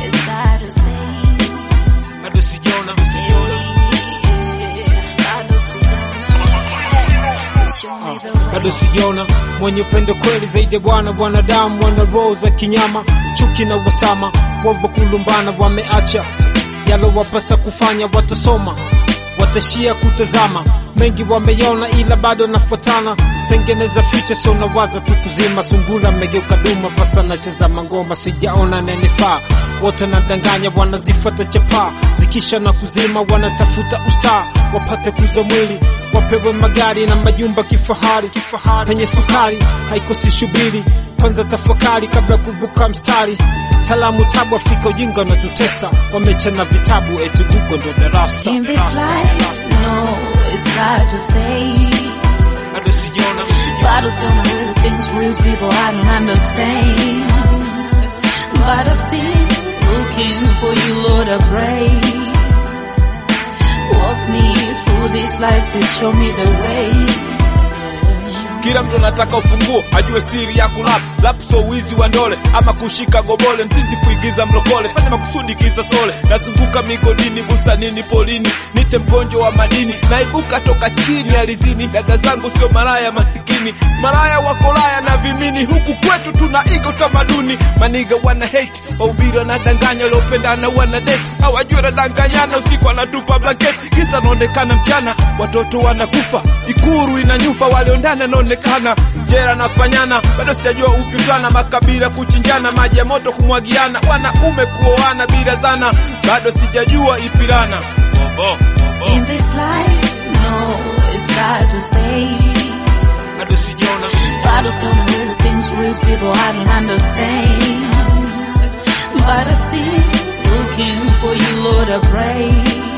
it's hard to say. bado sijaona sijaona Bado sijaona. Show me the way. bado sijaona mwenye upendo kweli zaidi ya bwana wanadamu wana roho za kinyama chuki na wasama wavo kulumbana wameacha yalowapasa kufanya watasoma watashia kutazama mengi wameyaona ila bado nafuatana tengeneza ficha sio nawaza tu kuzima sungula megeuka duma pasta nacheza mangoma sijaona nenefaa wote nadanganya wanazifata chapaa zikisha na kuzima wanatafuta ustaa wapate kuza mwili wapewe magari na majumba kifahari kifahari penye sukari haikosi shubiri kwanza tafakari kabla kuvuka mstari salamu tabu Afrika ujinga unatutesa wamechana vitabu eti Google ndo darasa In this life, no, it's hard to say. bado sijaona But I still know real things, real people I don't understand. But I'm still looking for you, Lord, I pray. Walk me through this life, please show me the way. Kila mtu anataka ufunguo ajue siri ya kulap lap, so wizi wa ndole ama kushika gobole, mzizi kuigiza mlokole, fanya makusudi kisa sole. Nazunguka migodini, bustanini, polini, nite mgonjwa wa madini, naibuka toka chini alizini. Dada zangu sio malaya masikini, malaya wakolaya na vimini. Huku kwetu tunaiga utamaduni, maniga wana hate, wahubiri wanadanganya, waliopendana wana date, hawajui wanadanganyana, usiku wanatupa blanketi, kisa naonekana mchana, watoto wanakufa, ikuru inanyufa, waliondana naonekana jera nafanyana, bado sijajua upitana, makabila kuchinjana, maji ya moto kumwagiana, wanaume kuoana bila zana, bado sijajua ipirana oh, oh, In this life, no, it's hard to say. bado sijaona But I still know real things, real people I don't understand. But I'm still looking for you, Lord, I pray.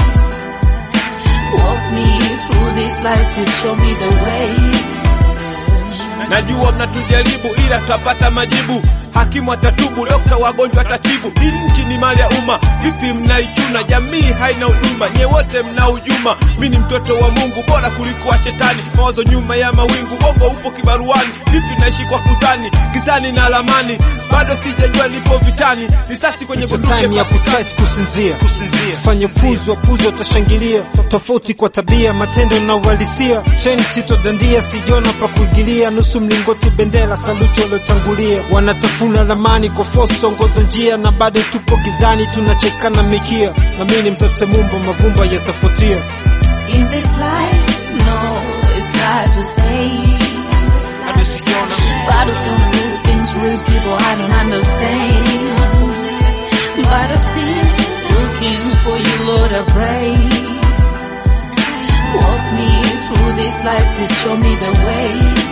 Walk me through this life, please show me the way. Najua mnatujaribu ila tutapata majibu. Hakimu atatubu, dokta wagonjwa atatibu. Hii nchi ni mali ya umma, vipi mnaichuna? Jamii haina huduma, nye wote mna ujuma. Mi ni mtoto wa Mungu, bora kuliko wa shetani. Mawazo nyuma ya mawingu, bongo upo kibaruani. Vipi naishi kwa kuzani, gizani na lamani? Bado sijajua nipo vitani, risasi kwenye Sio bunduki time ya kutest kusinzia fanye puzo puzo utashangilia tofauti kwa tabia matendo na uhalisia cheni sitodandia sijona pa kuingilia nusu mlingoti bendera saluti waliotangulia wanatafuna lamani kwa force ongoza njia na bado tupo gizani tunachekana mikia na mimi mtafute mumba mavumba yatafuatia In this life, no, it's hard to say. In this life, Bado sijaona. but I still know real things, real people I don't understand. But I'm still looking for you, Lord, I pray. Walk me through this life, please show me the way.